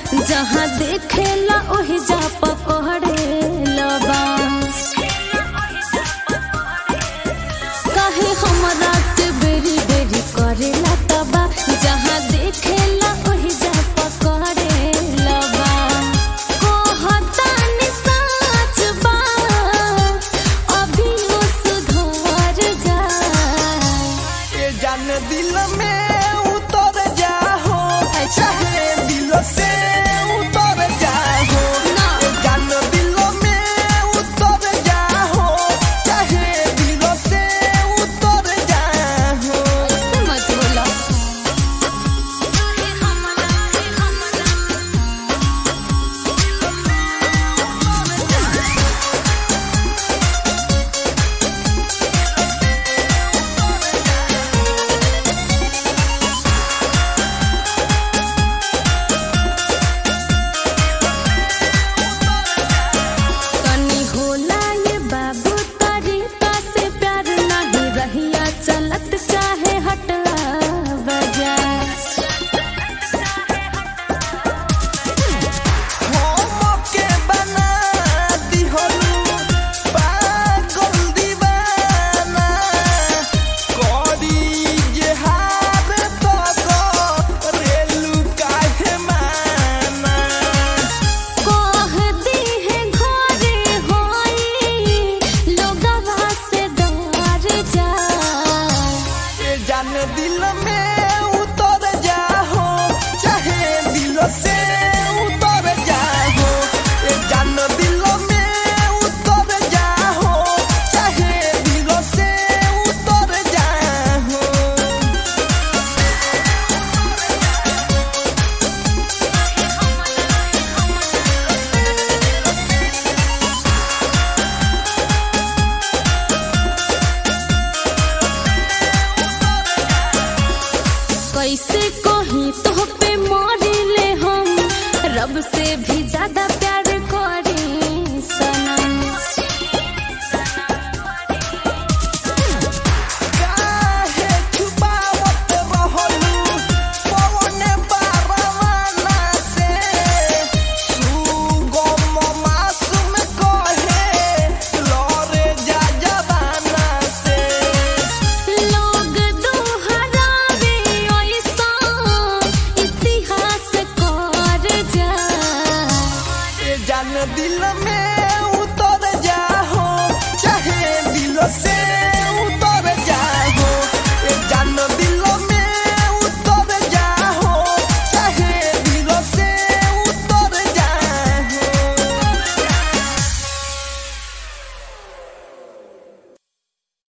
जहाँ देखेला ओहि जा पकड़े लबा काहे हमरा के बेरी बेरी करेला तबा जहाँ देखेला ओहि जा पकड़े लबा कहतानी सच बा अभी वो सुधर जाए ये जान दिल में उतर जाओ चाहे दिल से उतर जाओ ना। ये जान दिल में उतर जाओ चाहे दिल से उतर जाओ ऐसे मत बोला तनी होला ये बाबू तरीका से प्यार नहीं रहिया चलत चाहे हटला बजाए के बना दिहलू पागल दीवाना करी जे हार तक रेलू काहे माना कह दी है घरे होई लोगवा से डर जाए ये जान दिल में उतर जाओ चाहे दिल से उतर जाओ ये जान दिल में उतर जाओ चाहे दिल से उतर जाओ कैसे कहीं तो पे मरिले हम रब से भी ज्यादा प्यार